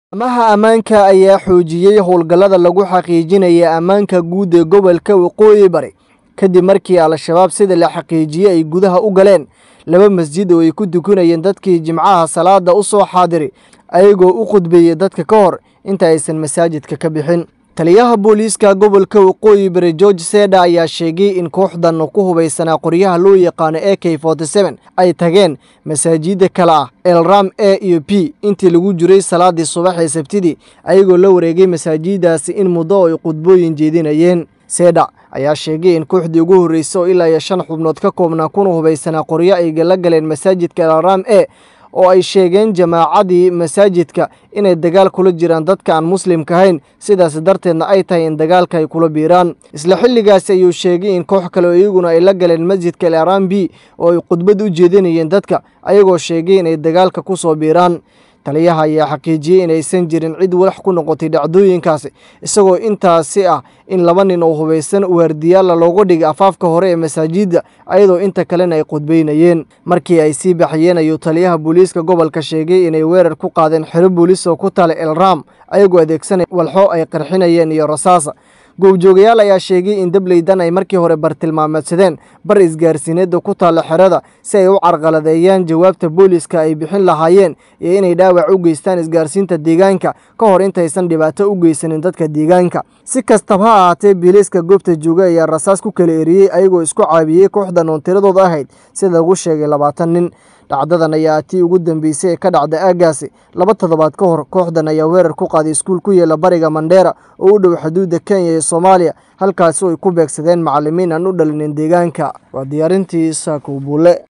amaha ammaanka ayaa xoojiyey howlgallada lagu xaqiijinaya ammaanka guud ee gobolka waqooyi bari kadib markii al-shabaab sida la xaqiijiyey ay gudaha u galeen laba masjid oo ay ku tukanayeen dadkii jimcaha salaada u soo xaadiri ayagoo u khudbeeyey dadka ka hor inta aysan masaajidka ka bixin taliyaha booliiska gobolka waqooyi bari george seda ayaa sheegay in kooxdan ku hubaysanaa qoryaha loo yaqaano a k ay tageen masaajida kale ah elram a iyo b intii lagu jiray salaadii subax ee sabtidii ayagoo la wareegay masaajidaasi in muddo ay khudbooyin jeedinayeen seda ayaa sheegay in kooxdii ugu horreysay oo ilaa iyo shan xubnood ka koobnaa kuna hubaysanaa qoryo ay la galeen masaajidka elram a oo ay sheegeen jamaacadii masaajidka inay dagaal kula jiraan dadka aan muslimka ahayn sidaas darteedna ay tahay in dagaalka ay kula biiraan isla xilligaasi ayuu sheegay in koox kale oo iyaguna ay la galeen masjidka el aram b oo ay khudbad u jeedinayeen dadka ayagoo sheegay inay dagaalka ku soo biiraan taliyaha ayaa xaqiijiyey inaysan jirin cid walax ku noqotay dhacdooyinkaasi isagoo intaasi ah in laba nin oo hubaysan waardiyaalla loogu dhigay afaafka hore ee masaajidda ayadoo inta kalena ay khudbaynayeen markii ay sii baxayeen ayuu taliyaha booliiska gobolka sheegay inay weerar ku qaadeen xero booliis oo ku tala elram ayagoo adeegsanay walxo ay qarxinayeen iyo rasaasa goobjoogayaal ayaa sheegay in dableydan ay markii hore bartilmaameedsadeen bar isgaarsiineedda ku taalla xerada si ay u carqaladeeyaan jawaabta booliiska ay bixin lahaayeen iyo inay dhaawac u geystaan isgaarsiinta deegaanka ka hor intaysan dhibaato u geysanin dadka deegaanka si kastaba ha ahaatee biiliiska goobta jooga ayaa rasaas ku kala eriyey ayagoo isku caabiyey kooxdan oon tiradooda ahayd sida lagu sheegay labaatan nin dhacdadan ayaa tii ugu dambeysay ee ka dhacda aagaasi laba toddobaad ka hor kooxdan ayaa weerar ku qaaday iskuul ku yeela bariga mandheera oo u dhow xuduudda kenya iyo soomaaliya halkaasi oo ay ku beegsadeen macallimiin aan u dhalinin deegaanka waa diyaarintii saakow buule